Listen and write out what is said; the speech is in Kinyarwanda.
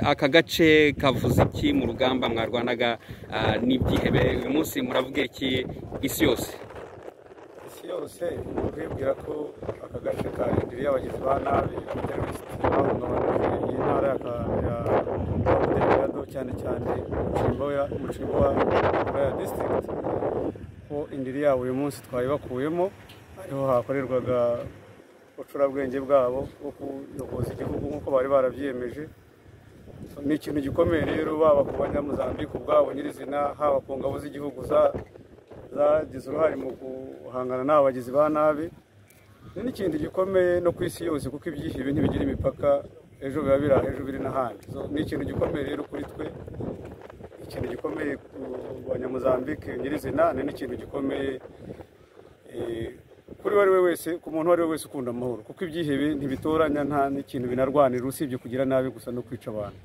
aka gace kavuze iki mu rugamba mwarwanaga n'ibyihebe uyu munsi muravuga iki isi yose isi yose uribwira ko aka gace karindiriye y'abagizi ba nabi abaterisiti bahungabanyije iyi ntara ya cyane cyane mucimboya ya disitirigiti ko indiri yabo uyu munsi twayibakuyemo ariho hakorerwaga ubucurabwenge bwabo bwo kuyoboza igihugu nk'uko bari barabyiyemeje ni ikintu gikomeye rero baba ku banyamuzambike ubwabo nyirizina haba ku ngabo z'igihugu zagize uruhare mu guhangana n'abagizi ba nabi ni n'ikindi gikomeye no ku isi yose kuko ibyihibe ntibigira imipaka ejo biba biri aha ejo biri n'ahandi ni ikintu gikomeye rero kuri twe ikintu gikomeye ku banyamuzambike nyirizina ni n'ikintu gikomeye kuri uwo ari we wese ku muntu uwo ari we wese ukunda amahoro kuko ibyihebe ntibitoranya nta n'ikintu binarwanira usibye kugira nabi gusa no kwica abantu